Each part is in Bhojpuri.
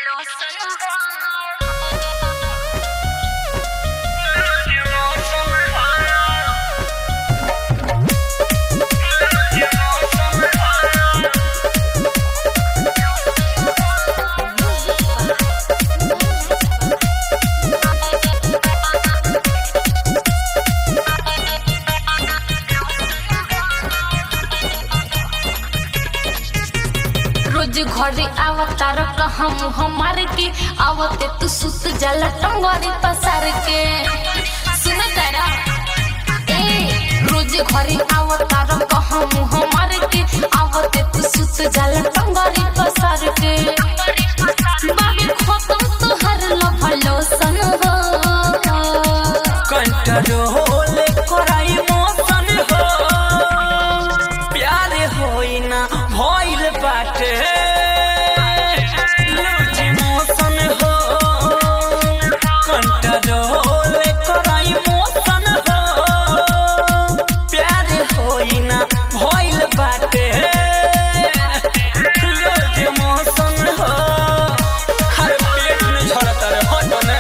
रोज घरे आवतार कहम हमार के आवते तू सुत जाला टंगरी पसार के सुन तारा ए रोज घरे आवतार कहम हमार के आवते तू सुत जाला टंगरी पसार के बाबी खत्म तोहर लफलो सन हो कंट्रोल कराई मोशन हो प्यार होई ना भइल बाटे लूज मोशन हो कंट्रोल कराई मोशन हो प्यार होई ना भइल बाटे लूज मोशन हो हर पेट में झड़ता रे हटो ना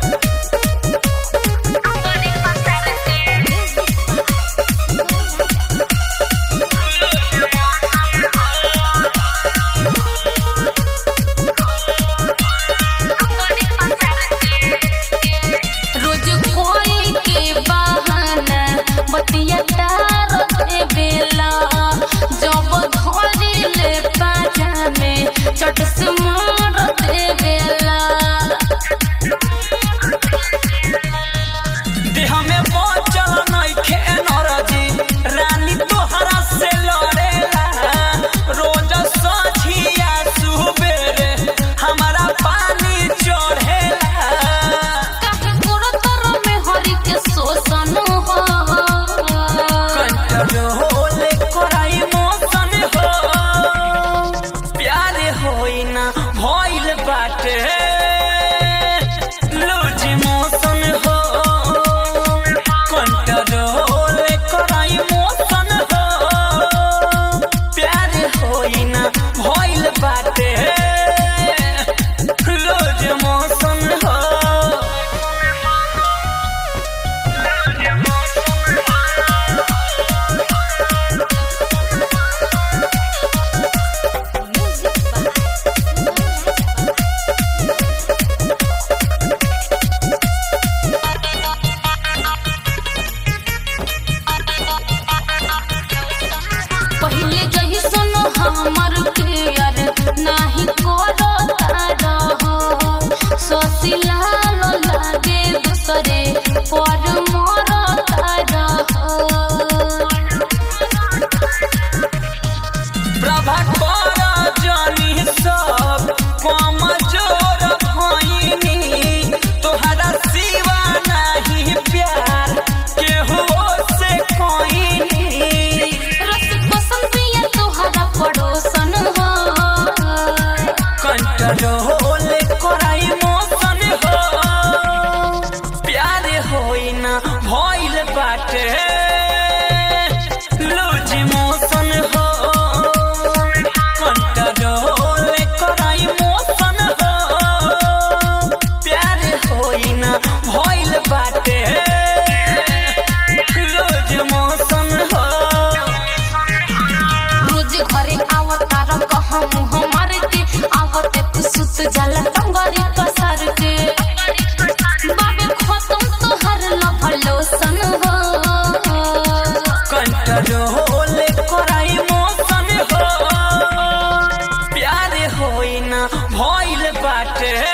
रोज कोई के बहाना बतिया तार दे बेला जब धरे ले पाजा में चट से मार दे बेला देह में बचल नइखे एनर्जी रानी तोहरा से लड़ेला रोज सझिया सुबेरे हमारा पानी चढ़ेला काहे गोरो तर में हरि के शोषण हो कंट्रोल कराई मोशन हो प्यार होई ना भइल बाटे लूज मोशन हो कंट्रोल कराई मोशन हो प्यार होई ना भइल बाटे लूज मोशन हो पहिले जही सुनो हमर प्यार नाही करो तारा हो सोसिला लो लागे दूसरे पर मोर तारा हो प्रभा कर जानी सब कमजोर भइनी तोहरा सिवा नहीं प्यार केहू से कोइनी रस पसंद पिया तोहरा पड़ोसन हो कंट्रोल कराई मोशन हो प्यार होई ना भइल बाटे लूज मोशन हो कंट्रोल कराई मोशन हो प्यार होई ना भइल बाटे लूज मोशन हो रोज घरे आवतार कहम हमार के आवते तू सुत जाला टंगरी पसार के बाबे खत्म तोहर लफलो सन हो कंट्रोल कराई मोशन हो प्यार होई ना भइल बाटे